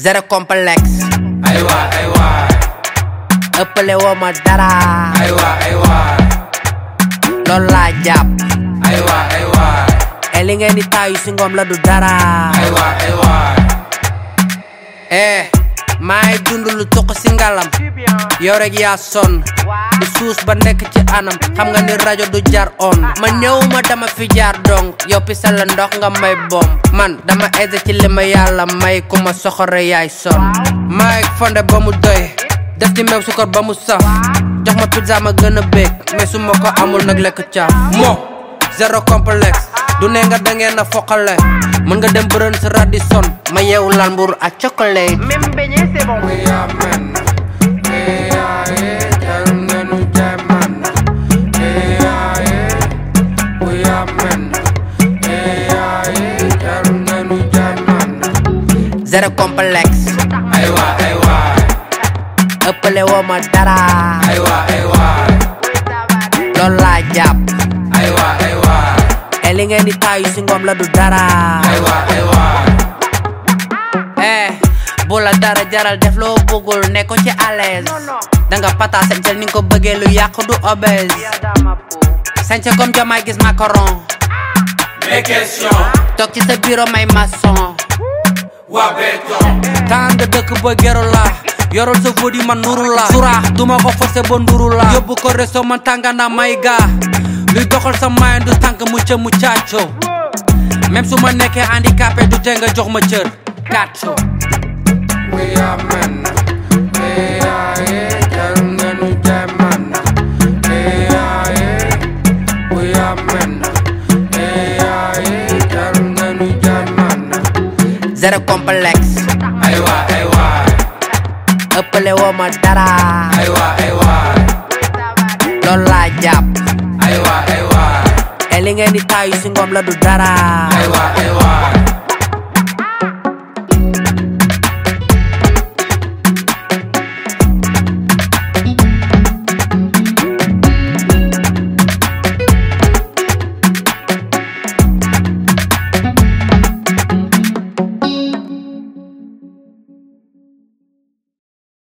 zéro complexe ay waay ay waay ëppale woo ma dara ay waay ay waay loolu laa jàpp ay waay ay waay e li ngeen di taayu si ngoom la du dara ay waay ay waay eh maay dund lu tuq si ngalam yow rek yaa sonn di suus ba nekk ci anam xam nga ni rajo du jar on ma ñëw ma dama fi jaar dong yow pisal la ndox nga may bom man dama aise ci li ma yàlla may ku ma soxore yaay son maay fonde ba mu doy def ci meew sukar ba mu saf jox ma pizza ma gën a bég mais su ma ko amul nag lekk caaf mo zéro complexe du ne nga dangeen a foqale mën nga dem bërën sa Radisson ma yeewu lal mburu ak chocolat Même beignet, c'est bon. we are men we are it jarul ngeen ñu jaay man we are it we are men we are it jarul ngeen ñu jaay man zéro complexe ay waay ay waay ëppale woo ma dara ay waay ay waay loolu laa jàpp ay waay ay waay e li ngeen di taayu si ngoom la du dara ay waay ay waay eh bu la dara jaral def loo bëggul ne ko ci à l'aise danga pata sañcal ni nga ko bëggee lu yàq du obèse sañca comme jamaay gis macaron mes questions toog ci sa bureau may maçon waa béton temps nga dëkk ba geru la yorol sa fóot yi man nuru la suraax duma ko forcé ba nduru la yóbbu ko resto man tàngana may ga luy doxal sa mayen du tànk mu ca mu caaco même su ma nekkee handicapé du tee nga jox ma cër kàcco we are men we are it jarul ngeen ñu jaay man we are it we are men we are it jarul ngeen ñu jaay man zéro complexe ay waay ay waay ëppale woo ma dara ay waay ay waay loolu laa jàpp ay waay ay waay e li ngeen di taayu si ngoom la du dara ay waay ay waay